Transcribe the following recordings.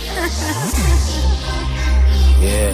yeah.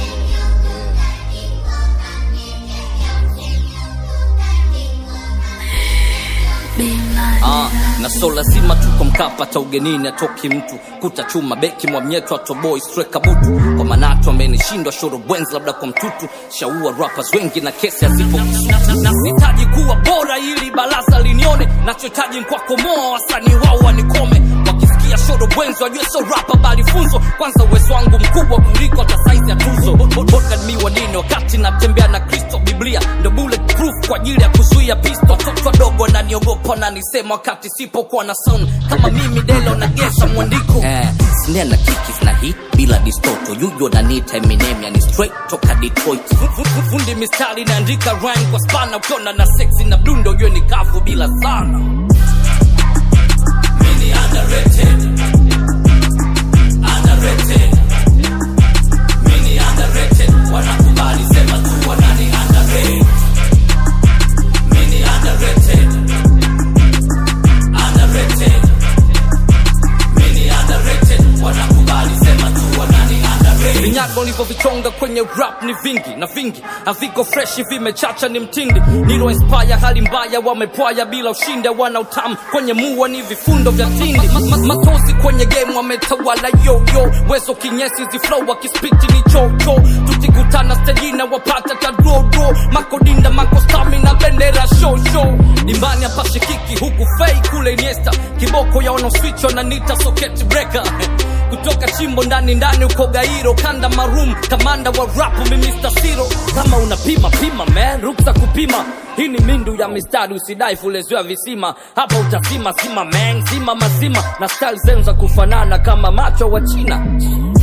Ah, na so lazima tuko mkapa ta ugenini atoki mtu kuta chuma beki mwamnyeto atoboi streka butu kwa manatu amenishindwa shoro bwenzi labda kwa mtutu shaua rappers wengi na kesi hazipo nasitaji kuwa bora ili baraza linione nachohitaji nkwakomoa wasanii wao wanikome wakisikia shoro bwenzi wajue so rapa bali funzo kwanza uwezo wangu mkubwa kuliko hata saizi ya tuzo mi wanini wakati natembea na kristo biblia ndo bulletproof kwa ajili ya kuzuia pisto watoto wadogo naniogopa nanisema wakati sipokuwa na sound kama mimi delo nagesa mwandiko eh, snare na kiki zina hit bila distoto yujo nanita eminem yani straight toka detroit Fu- fu- fu- fundi mistari naandika rhyme kwa spana ukiona na sexy na blundo ujue ni kavu bila sana Mini underrated. Underrated. Mini underrated. Wanakubali sema tu wanani underrated. Mini underrated. Underrated. Mini underrated. Wanakubali sema tu wanani underrated. Vinyago nilivyovichonga kwenye rap ni vingi na vingi haviko freshi vimechacha ni mtindi nilo inspire hali mbaya wamepwaya bila ushindi wana utamu kwenye mua ni vifundo vya tindi ma, ma, matozi kwenye game wametawala yoyo wezo kinyesi ziflow wakispiti ni chocho tukikutana stejina wapata tadrodo makodinda makostami na bendera shosho dimbani hapashikiki huku fei kule iniesta kiboko ya wanaoswichwa na nita socket breaker kutoka chimbo ndani ndani uko gairo kanda marum kamanda wa rapu mi Mr. Siro kama unapima pima man ruksa kupima hii ni mindu ya mistari usidai fuleziwa visima hapa utazima zima man zima mazima na style zenu za kufanana kama macho wa china